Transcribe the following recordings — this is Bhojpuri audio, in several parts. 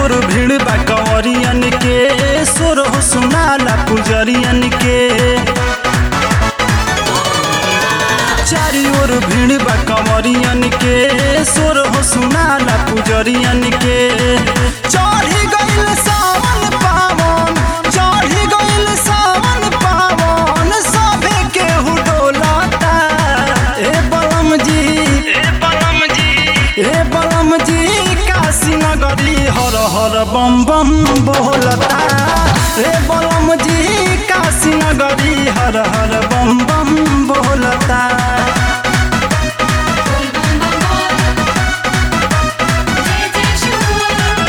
ओर भीड़ बा कंवरियन के सोर हो सुनाला पुजरियन के चारी ओर भीड़ बा कंवरियन के सोर हो सुनाला पुजरियन के चढ़ी गइल सावन पावन चढ़ी गइल सावन पावन सभे केहू डोलता ए बलम जी ए बलम जी ए बलम जी काशी नगरी हर हर बम बम बोलता ए बलम जी काशी नगरी हर हर बम बम बोलता बोल बम बम बोल जय जय शिव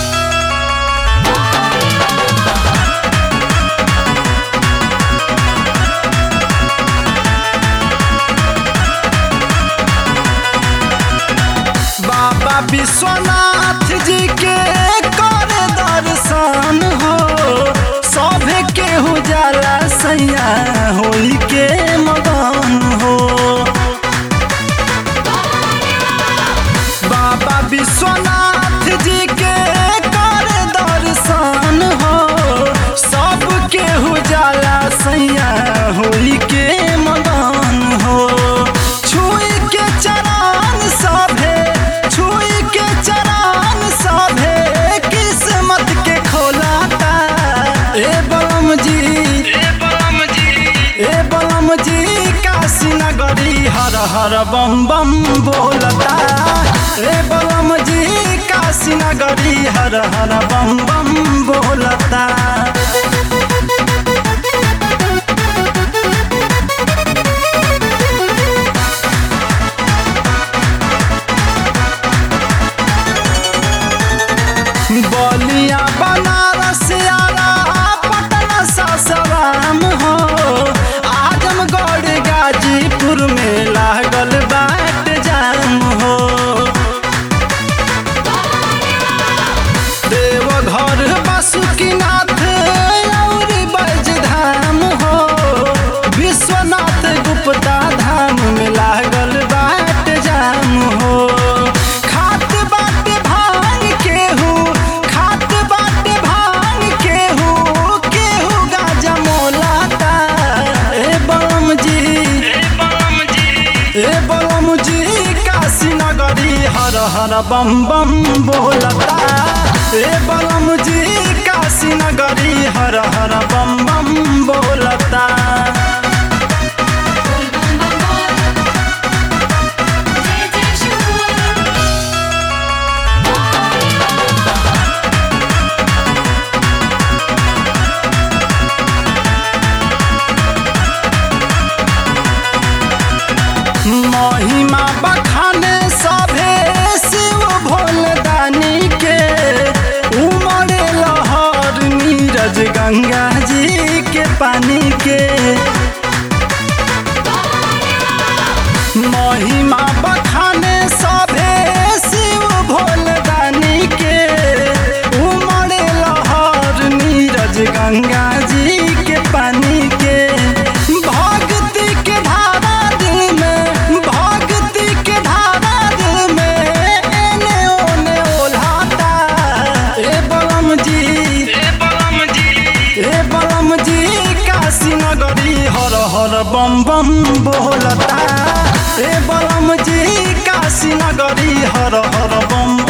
बाबा विश्वनाथ जी के कर दर्शन हो सभे केहू जाला सैया होली के मगन हो बाबा विश्वनाथ जी के कर दर्शन हो सब केहू जाला सैया होली के मगन हो छुई के चरण सभे छुई के चरण सभे किस्मत के खोलाता ए बलम जी ए बलम जी ए बलम जी काशी नगरी हर हर बम बम बोलता ए बलम जी काशी नगरी हर हर बम बम बोलता बलिया बनारस आरा पटना सासाराम हो आजमगढ़ गाजीपुर में लागल बाट जाम हो देवघर बासुकीनाथ और बजधाम हो विश्वनाथ गुप्ता धाम में लागल बाट जाम हो खात बाट भांग केहू खात बाट भांग केहू केहू गाजा मोलाता ए बलम जी ए बलम जी ए बलम जी काशी नगरी हर हर बम बम बोलता ए बलम जी काशी नगरी हर हर बम बम बोलता बोल बम बम बोल जय जय शिव महिमा बखाने सभे शिव भोलदानी के उमड़े लहर नीरज गंगा जी के पानी के महिमा बखाने सभे शिव भोलदानी के उमड़े लहर नीरज गंगा जी के पानी के भक्ति के धारा दिल में भक्ति के धारा दिल में एने ओने ओल्हाता ए बलम जी ए बलम जी ए बलम जी काशी नगरी हर हर बम बम बोलता ए बलम जी काशी नगरी हर हर बम